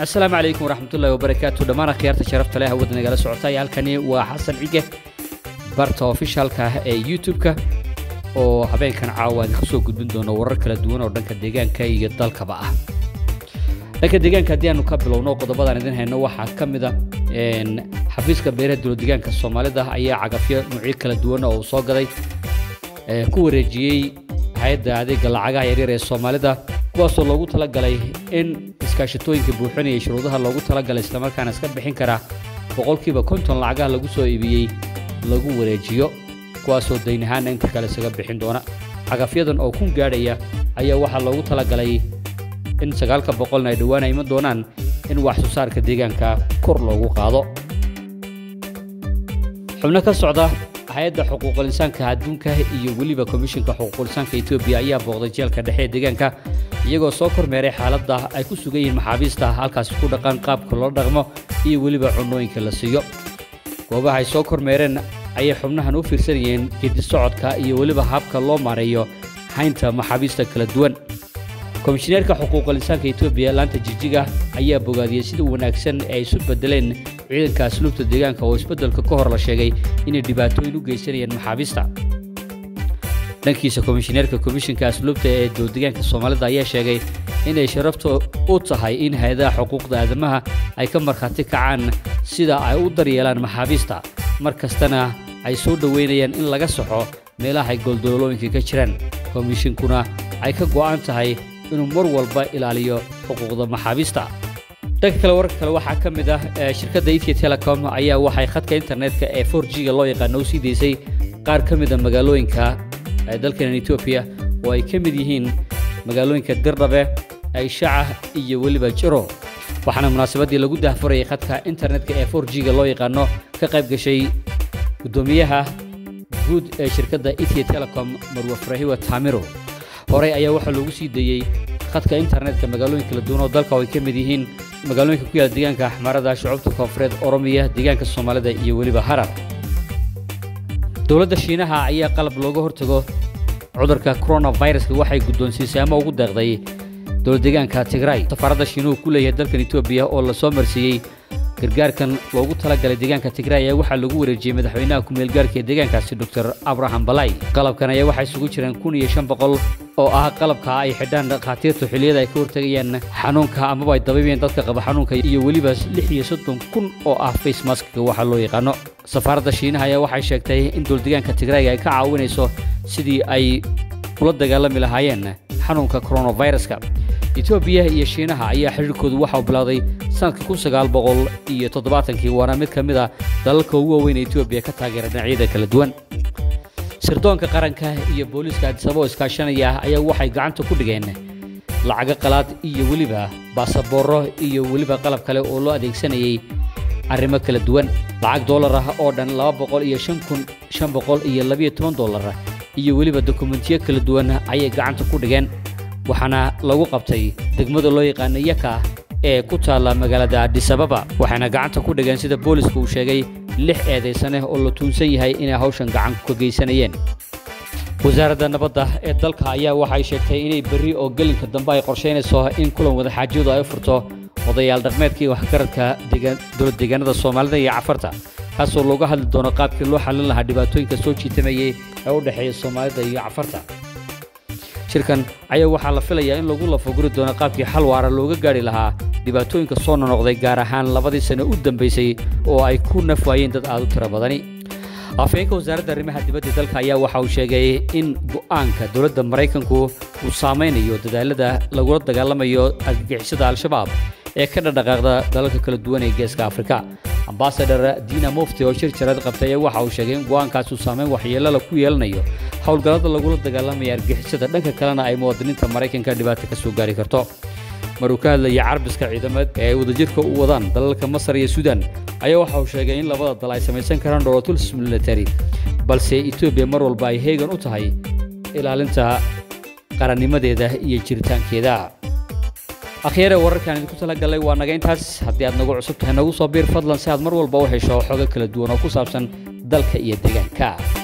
asalaamu calaykum waraxmatullahi wabarakaatu dhammaan akhyaarta sharafta leh hawada nagala socota iyo halkani waa xasan cige barta ofishaalka ah ee youtube-ka oo habeenkan caawa idinku soo gudbin doono warar kala duwan oo dhanka deegaanka iyo dalkaba ah dhanka deegaanka haddii aanu ka bilowno qodobadaan idin hayno waxaa ka mid a xafiiska beeraha dowlad deegaanka soomaalida ayaa cagafyo nuucyo kala duwan oo uu soo gaday ku wareejiyey hay-adda adeega lacagaha yaryar ee soomaalida kuwaasoo loogu talagalay in iskaashatooyinka buuxinaya shuruudaha loogu talagalay islamarkaana iska bixin kara boqolkiiba konton lacagaha lagu soo iibiyey lagu wareejiyo kuwaasoo dayn ahaana inta kale isaga bixin doona cagafyadan oo kun gaadhaya ayaa waxaa loogu talagalay in sagaalka boqolna ay dhowaan iman doonaan in wax soo saarka deegaanka kor loogu qaado xubno ka socda hay-adda xuquuqul insaanka adduunka iyo weliba komishinka xuquuqul insaanka etoobiya ayaa booqday jeelka dhexe ee deegaanka iyagoo soo kormeeray xaaladda ay ku sugan yihiin maxaabiista halkaasi ku dhaqan qaabka loo dhaqmo iyo weliba cunnooyinka la siiyo goobaha ay soo kormeereen ayay xubnahan u fiirsanayeen gedi socodka iyo weliba habka loo maareeyo haynta maxaabiista kala duwan komishineerka xuquuqul insaanka etoobiya laanta jijiga ayaa bogaadiyey sida wanaagsan ee ay isu bedeleen ciidanka asluubta deegaanka oo isbeddelka ka hor la sheegay inay dhibaatooyin u geysanayeen maxaabiista dhankiisa komishineerka komishinka asluubta ee dowladdeegaanka soomaalida ayaa sheegay inay sharafta u tahay in hay-adaha xuquuqda aadamaha ay ka markhaati kacaan sida ay u daryeelaan maxaabiista mar kastana ay soo dhoweynayaan in laga saxo meelaha ay goldololooyinka ka jiraan komishinkuna ay ka go'an tahay inuu mar walba ilaaliyo xuquuqda maxaabiista dhanka kale wararka kale waxaa ka mid ah shirkadda ethiya telecom ayaa waxay khadka internetka ee for g ga loo yaqaano u sii daysay qaar ka mid a magaalooyinka dalkeenan etoobiya oo ay ka mid yihiin magaalooyinka dirdhabe ayshaca iyo weliba jiro waxaana munaasabaddii lagu dahfurayay khadka internetka ee for g ga loo yaqaano ka qayb gashay guddoomiyaha guud ee shirkadda ethiya telecom marwa farahiwa taamiro horey ayaa waxaa loogu sii dayey khadka internetka magaalooyin kala duwan oo dalka oo ay ka mid yihiin magaalooyinka ku yaala deegaanka axmaarada shucuubta koonfureed oromiya deegaanka soomaalida iyo weliba harar dowladda shiinaha ayaa qalab looga hortago cudurka coronaviruska waxay guddoonsiisay ama ugu deeqday dowladdeegaanka tigray safaaradda shiinuhu ku leeyahay dalkan etoobiya oo la soo marsiiyey gargaarkan loogu talagalay deegaanka tigray ayaa waxaa lagu wareejiyey madaxweynaha ku-meelgaarka ee deegaankaasi doctor abraham balay qalabkan ayaa waxaa isugu jiraan kun iyo shan boqol oo ah qalabka ay xidhaan dhakhaatiirtu xilliyada ay ka hortegayaan xanuunka amaba ay dabaybeen dadka qaba xanuunka iyo weliba lix iyo soddon kun oo ah facemaskiga waxaa loo yaqaano safaaradda shiinaha ayaa waxay sheegtay in dowladdeegaanka tigrayga ay ka caawinayso sidii ay ula dagaalami lahaayeen xanuunka coronaviruska etoobiya iyo shiinaha ayaa xidhiirkoodu waxa uu bilowday sanadka kun sagaal boqol iyo toddobaatankii waana mid ka mid a dalalka ugu waaweyn ee etoobiya ka taageera dhinacyada kala duwan sirdoonka qaranka iyo booliiska adisaboo iskaashanaya ayaa waxay gacanta ku dhigeen lacago qalaad iyo weliba baasabooro iyo weliba qalab kale oo loo adeegsanayay arrimo kala duwan lacag dollar ah oo dhan laba boqol iyo shan kun shan boqol iyo labiyo toban dollar iyo weliba dokumentiyo kala duwan ayay gacanta ku dhigeen waxaana lagu qabtay degmada loo yaqaano yaka ee ku taalla magaalada adisababa waxayna gacanta ku dhigeen sida booliska uu sheegay lix eedaysaneh oo la tuunsan yahay inay hawshan gacan ka geysanayeen wasaaradda nabadda ee dalka ayaa waxay sheegtay inay berri oo gelinka dambe ay qorshaynayso in kulan wadaxaajiyadu ay u furto odayaal dhaqmeedkii waxgaradka dowlad deegaanada soomaalida iyo cafarta kaasoo looga hadli doono qaabkii loo xallin lahaa dhibaatooyinka soo jiitamayay ee u dhexeeya soomaalida iyo cafarta shirkan ayaa waxaa la filayaa in lagu lafaguri doono qaabkii xal waara looga gaadhi lahaa dhibaatooyinka soo nonoqday gaar ahaan labadii sano u dambaysay oo ay ku naf waayeen dad aad u tiro badani afhayeenka wasaaradda arrimaha dibadda dalka ayaa waxa uu sheegay in go'aanka dowladda maraykanku uu saamaynayo dadaalada lagula dagaalamayo argagixisada al-shabaab ee ka dhadhaqaaqda dalalka kala duwan ee geeska afrika ambasador diina mufti oo shir jarad qabtay ayaa waxa uu sheegay in go'aankaas uu saameyn waxyeelala ku yeelanayo howlgallada lagula dagaalamaya argagixisada dhanka kalena ay muwaadiniinta maraykanka dhibaato ka soo gaari karto maruu ka hadlayay carbiska ciidamad ee ay wadajirka u wadaan dalalka masar iyo suudan ayaa waxa uu sheegay in labada dal ay samaysan karaan dholotuls military balse etoobiya mar walba ay heegan u tahay ilaalinta qarannimadeeda iyo jiritaankeeda akhyaare wararkaan idinku tala gallay waa naga intaas haddii aad nagu cusub tahay nagu soo biir fadlan si aad mar walba u hesho xogo kala duwan oo ku saabsan dalka iyo deegaanka